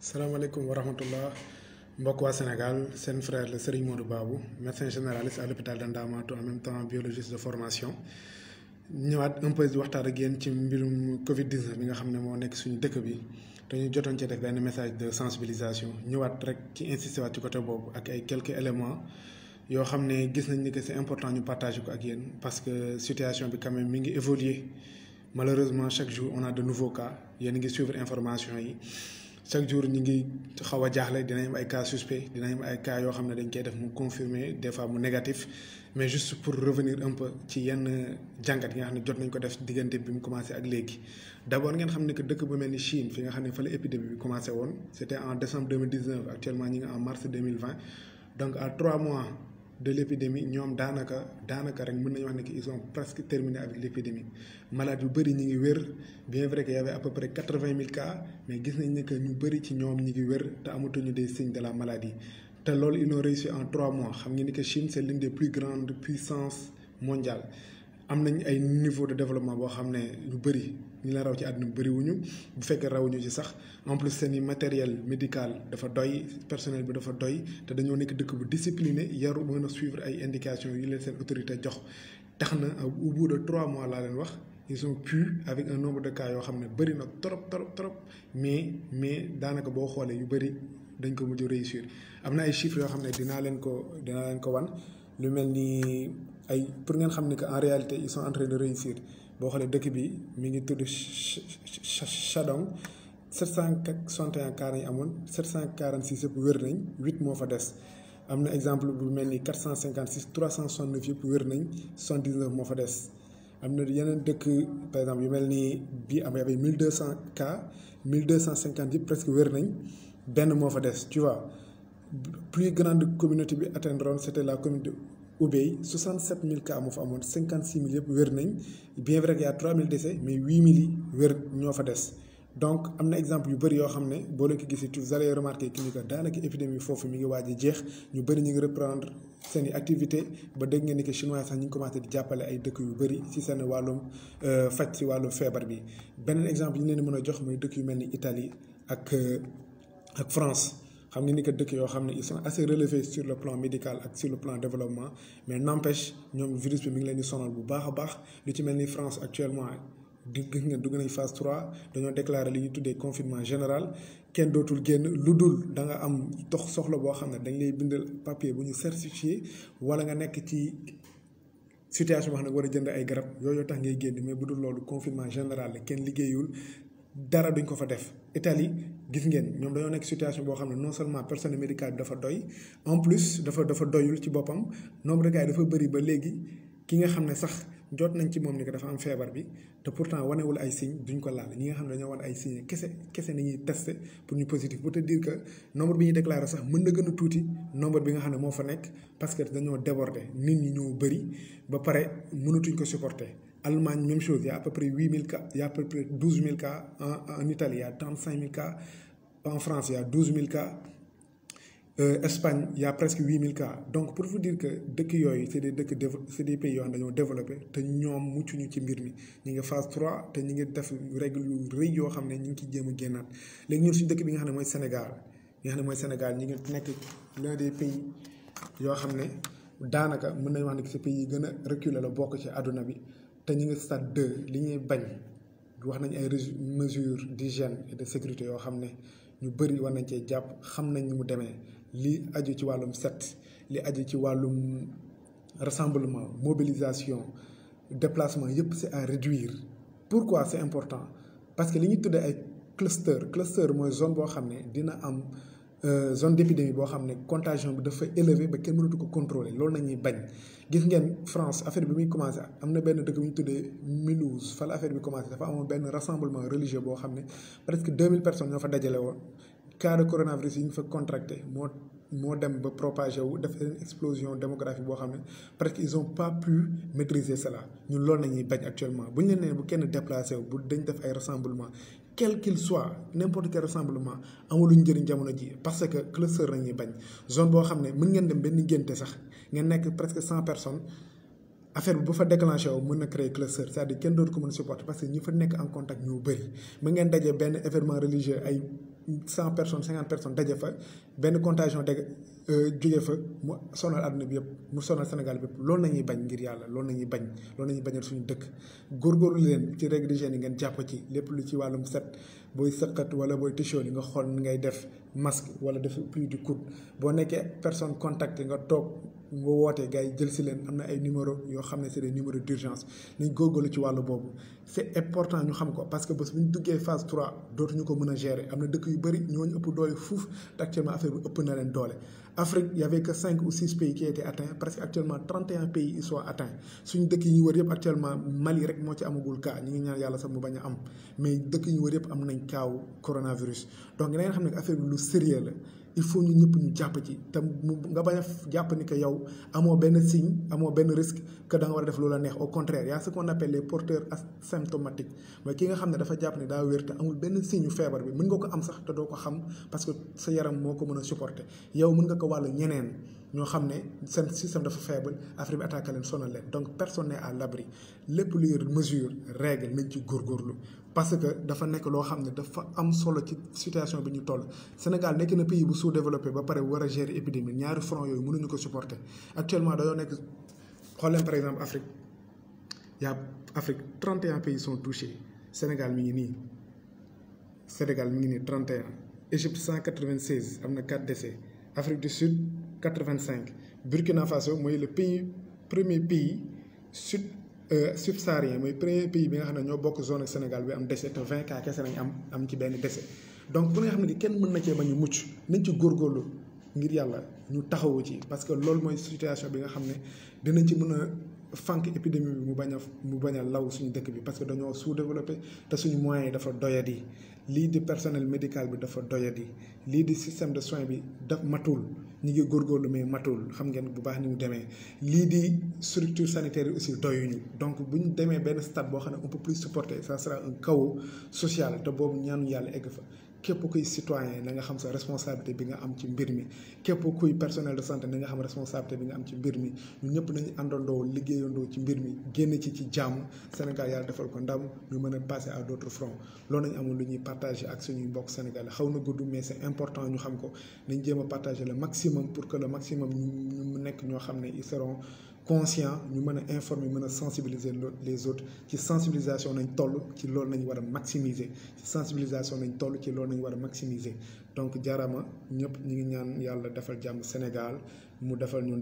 salaamaaleykum wa rahmatullah mbokk waa Sénégal seen frère le Serigne Modou Babou médecin généraliste à l'hôpital de Ndamatou en même temps biologiste de formation ñëwaat un peu di waxtaan ak yéen ci mbirum Covid 19 bi nga xam ne moo nekk suñu dëkk bi dañu jotoon ci def benn message de sensibilisation ñëwaat rek ci insister waat ci côté boobu ak ay quelques éléments yoo xam ne gis nañ ni que c'est important ñu partager ko ak yéen parce que situation bi quand même mi ngi évoluer malheureusement chaque jour on a de nouveaux cas yéen a ngi suivre information yi. chaque jour ñu ngi xaw a jaaxle dinañ am ay cas suspect dinañ am ay cas yoo xam ne dañ koy def mu confirmé des fois mu négatif mais juste pour revenir un peu ci yenn jàngat yi nga xam ne jot nañ ko def diggante bi mu commencé ak léegi d' abord ngeen xam ne que dëkk bu mel ni Chine fi nga xam ne fa la épidémie bi commencé woon c' était en décembre 2019 actuellement ñi ngi en mars 2020 donc à trois mois de l' épidémie ñoom daanaka daanaka rek mën nañu wax ne que ils ont presque terminé avec l' épidémie malade yu bëri ñi ngi wér bien vrai que y avait à peu près quatre vingt mille cas mais gis nañ ne que ñu bëri ci ñoom ñi ngi wér te amatuñu des signes de la maladie te loolu ils ont réussi en trois mois xam nga ni que Chine c' est l'une des plus grandes puissances mondiales am nañ ay niveau de développement boo xam ne lu bëri ñi la raw ci àdduna bëri wuñu bu fekkee rawuñu ci sax en plus seen i matériel médical dafa doy personnel bi dafa doy te dañoo nekk dëkk bu discipliné yaru mën a suivre ay indications yi leen seen autorité jox tax na au bout de trois mois laa leen wax ils ont pu avec un nombre de cas yoo xam ne bëri na trop trop trop mais mais daanaka boo xoolee yu bëri dañ ko mujj réussir am na ay chiffres yoo xam ne dinaa leen ko dinaa leen ko wan lu mel ni ay pour ngeen xam ne que en réalité ils sont en train de réussir boo xoolee dëkk bi mi ngi tudd Shandong 761 cas nañ amoon 746 yëpp wér nañ 8 moo fa des am na exemple bu mel ni 456 369 yëpp wér nañ 79 moo fa des am na yeneen dëkk par exemple yu mel ni bii am y 1200 cas 1250 yëpp presque wér nañ benn moo fa des tu vois plus grande communauté bi atteindre c' était la communauté Hubei 67 000 cas moo fa amoon 56 000 yëpp wér nañ bien vrai que y' a 3 000 décès mais 8 000 yi wér ñoo fa des. donc am na exemple yu bëri yoo xam ne boo leen ko gisee tu vous allez remarquer que ni que daanaka épidémie foofu mi ngi waaj a jeex ñu bëri ñu ngi reprendre seen i activité ba dégg ngeen ni que chinois sax ñu ngi commencé di jàppale ay dëkk yu bëri ci seen wàllum faj ci wàllum feebar bi beneen exemple yi ñu leen mën a jox mooy dëkk yu mel ni Italie ak ak France xam nga ni que dëkk yoo xam ne ils sont assez relevés sur le plan médical ak sur le plan développement mais n'empêche ñoom virus bi mi ngi leen di sonal bu baax a baax lu ci mel ni France actuellement di gis nga dugg nañ phase 3 dañoo déclaré li ñu tuddee confinement général kenn dootul génn lu dul da nga am dox soxla boo xam ne dañ lay bindal papier bu ñu certifié wala nga nekk ci situation boo xam ne war a jënd ay garab yooyu tax ngay génn mais bu dul loolu confinement général la kenn liggéeyul dara duñ ko fa def Italie gis ngeen ñoom dañoo nekk situation boo xam ne non seulement personnel médical bi dafa doy en plus dafa dafa doyul ci boppam nombre de cas yi dafa bëri ba léegi ki nga xam ne sax jot nañ ci moom ni que dafa am feebar bi te pourtant wanewul ay signes duñ ko laal ñi nga xam ne dañoo wan ay signes kese kese nañuy testé pour ñu positif pour te dire que nombre bi ñuy déclaré sax mën na gën a tuuti nombre bi nga xam ne moo fa nekk parce que dañoo débordé nit ñi ñoo bëri ba pare mënatuñ ko supporter. Allemagne même chose y a à peu près huit mille cas y a à peu près douze mille cas en en Italie y a trente cinq mille cas en France y a douze mille cas. Euh, Espagne y a presque huit mille cas donc pour vous dire que dëkk yooyu c' est des dëkk c' est des pays yoo xam dañoo développé te ñoom muccuñu ci mbir mi ñu ngi phase 3 te ñu ngi def règle yu rëy yoo xam ne ñu ngi ciy jéem a génnaat léegi ñun suñu dëkk bi nga xam ne mooy Sénégal bi nga xam ne mooy Sénégal ñu ngi nekk l'un des pays yoo xam ne daanaka mën nañu wax ne que ce pays yi gën a reculé la bokk ci àdduna bi te ñu ngi stade 2 li ñuy bañ wax nañ ay mesures d' hygiène et de sécurité yoo xam ne ñu bëri war nañ cee jàpp xam nañ ni mu demee li aju ci wàllum set li aju ci wàllum rassemblement mobilisation déplacement yëpp c' est à réduire pourquoi c' est important parce que li ñu tuddee ay cluster cluster mooy zone boo xam ne dina am zone d' épidémie boo xam ne contagion bi dafa élevé ba kenn mënatu ko contrôler loolu nañuy bañ gis ngeen France affaire bi muy commencé am na benn dëkk bu ñu tuddee Mulhouse fa la affaire bi commencé dafa amoon benn rassemblement religieux boo xam ne presque 2000 personnes ñoo fa dajale woon cas de coronavirus yi ñu fa contracté moo moo dem ba propagé wu def une explosion démographique boo xam ne presque ils ont pas pu maîtriser cela ñun loolu nañuy bañ actuellement bu ñu leen nee bu kenn déplacé wu bu dañ def ay rassemblement quel qu'il soit n'importe quel rassemblement amuluñ njëriñ jamono ji parce que cluster nañuy bañ zone boo xam ne mën ngeen dem benn ngénte sax ngeen nekk presque cent personnes affaire bi bu fa déclenché wu mën na créer cluster c'est-à-dire kenn dootu ko mën a supporter parce que ñi fa nekk en contact ñoo bëri mën ngeen daje benn événement religieux ay cent personnes cinquante personnes daje fa benn contagion dégg jóge fa mu sonal àdduna bi yëpp mu sonal Sénégal bi yëpp loolu la ñuy bañ ngir yàlla loolu la ñuy bañ loolu la ñuy bañal suñu dëkk góorgóorlu leen ci règle d'hygiène yi ngeen jàpp ci lépp lu ci wàllum set booy sëqat wala booy tichool yi nga xool ni ngay def masque wala def plus du coude boo nekkee personne contact nga toog nga wootee gars yi jël si leen am na ay numéro yoo xam ne c'est des numéros d'urgence nañ góorgóorlu ci wàllu boobu c'est important ñu xam ko parce que bés bu ñu duggee phase 3 dootuñu ko mën a gérer am na dëkk yu bëri ñooñu ëpp doole fuuf te actuellement affaire bi ëpp na leen doole Afrique y avait que cinq ou six pays qui étaient atteints presque actuellement 31 pays ils sont atteints suñu dëkk yi ñu wër yëpp actuellement Mali rek moo ci amagul cas ñu ngi ñaan yàlla sax mu bañ a am mais dëkk yi ñu wër yëpp am nañ kaaw coronavirus donc da ngeen xam ne affaire bi lu sérieux la il faut ñu ñëpp ñu jàpp ci te mu nga bañ a jàpp ni que yow amoo benn signe amoo benn risque que da nga war a def loola neex au contraire y a ce qu'on appelle les porteurs asymptomatiques mooy ki nga xam ne dafa jàpp ne daa wér te amul benn signe feebar bi mën nga ko am sax te doo ko xam parce que sa yaram moo ko mën a supporter yow mën nga ko wàll ñeneen ñoo xam ne seen système dafa faible affaire bi attaqué leen sonal leen donc personne n'est à l'abri lépp luy mesure règle nañ ci góorgóorlu parce que dafa nekk loo xam ne dafa am solo ci situation bi ñu toll Sénégal nekk na pays bu sous-développé ba pare war a gérer épidémie ñaari front yooyu mënuñu ko supporter actuellement dañoo nekk xool leen par exemple Afrique y a Afrique 31 pays sont touchés Sénégal mi ngi nii Sénégal mi ngi nii 31 Égypte 196 am na 4 décès Afrique du Sud 85 Burkina Faso mooy le pays premier pays sud subsaharien mooy premier pays bi nga xam ne ñoo bokk zone Sénégal bi am décès te 20 cas kese nañ am am ci benn décès donc bu nga xam ne kenn mën na cee bañ a mucc nañ ci góorgóorlu ngir yàlla ñu taxawu ci parce que loolu mooy situation bi nga xam ne dinañ ci mën a fànk épidémie bi mu bañ a mu bañ a law suñu dëkk bi parce que dañoo sous-développé te suñu moyens yi dafa doyadi lii di personnel médical bi dafa doyadi lii di système de soins bi daf matul ñi ngi góorgóorlu mais matul xam ngeen bu baax ni mu demee lii di structure sanitaire yi aussi doyuñu donc bu ñu demee benn stade boo xam ne on peut plus supporter ça sera un chaos social te boobu ñaanu yàlla egg fa képp kuy citoyen na nga xam sa responsabilité bi nga am ci mbir mi képp kuy personnel de santé na nga xam responsabilité bi nga am ci mbir mi ñun ñëpp nañu àndandoo liggéeyandoo ci mbir mi génn ci ci jàmm Sénégal yàlla defal ko ndam ñu mën a passer à d'autres fronts loolu nañu amul lu ñuy partager ak suñuy mbokk sénégalais xaw na gudd mais c'est important ñu xam ko nañ jéem a partager le maximum pour que le maximum ñu ñu nekk ñoo xam ne ils seront conscient ñu mën a informer mën a sensibiliser les autres ci sensibilisation nañ toll ci loolu nañ war a maximiser ci sensibilisation nañ toll ci loolu nañ war a maximiser donc jaarama ñëpp ñu ngi ñaan yàlla defal jàmm Sénégal mu defal ñun